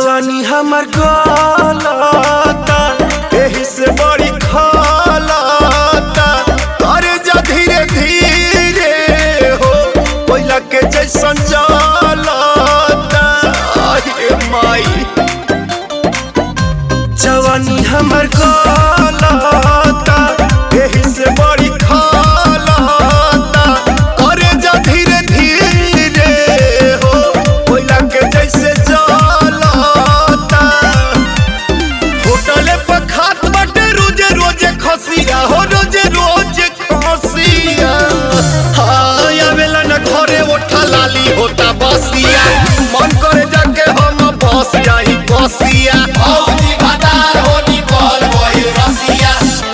जवानी हमर गलता एही से बड़ी खलता करे जा धीरे धीरे हो कोयला के जैसन जलता आये माई जवानी हमर गलता एही से बड़ी खलता करे जा धीरे धीरे हो कोयला के जैसे जलता होटले पर खात बाटे रोजे रोजे खसिया हो रोजे रोजे खसिया हाय आवेला न घरे ओठा लाली होता बसिया मन करे जाके हम बस जाई बसिया औजी भतार होनी बोल वही रसिया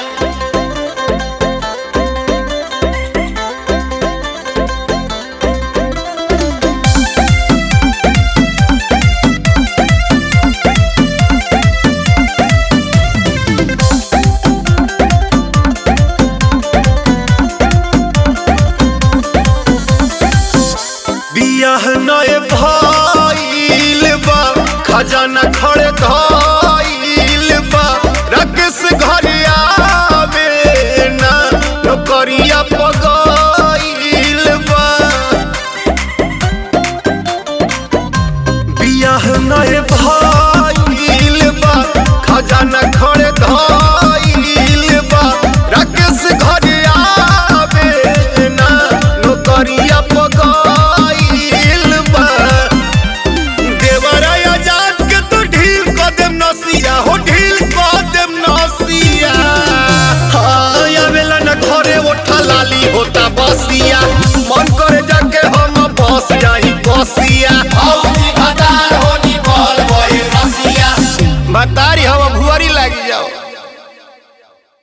बियाह नए भइल बा खजाना खड़े धइल बा राकेश घर आवे ना नौकरिया पगइल बा बियाह नए भइल बा खजाना खड़े धइल बा राकेश घर आवे ना नौकरिया पगइल बा देवरा आजाद के तो ढील क देम नसिया हो ढील क देम नसिया हाय आवेला न घरे ओठा लाली होता बसिया मन करे जाके हम बस जाई बसिया औजी भतार होनी बोल वही रसिया बतारी हम भुआरी लागी जाओ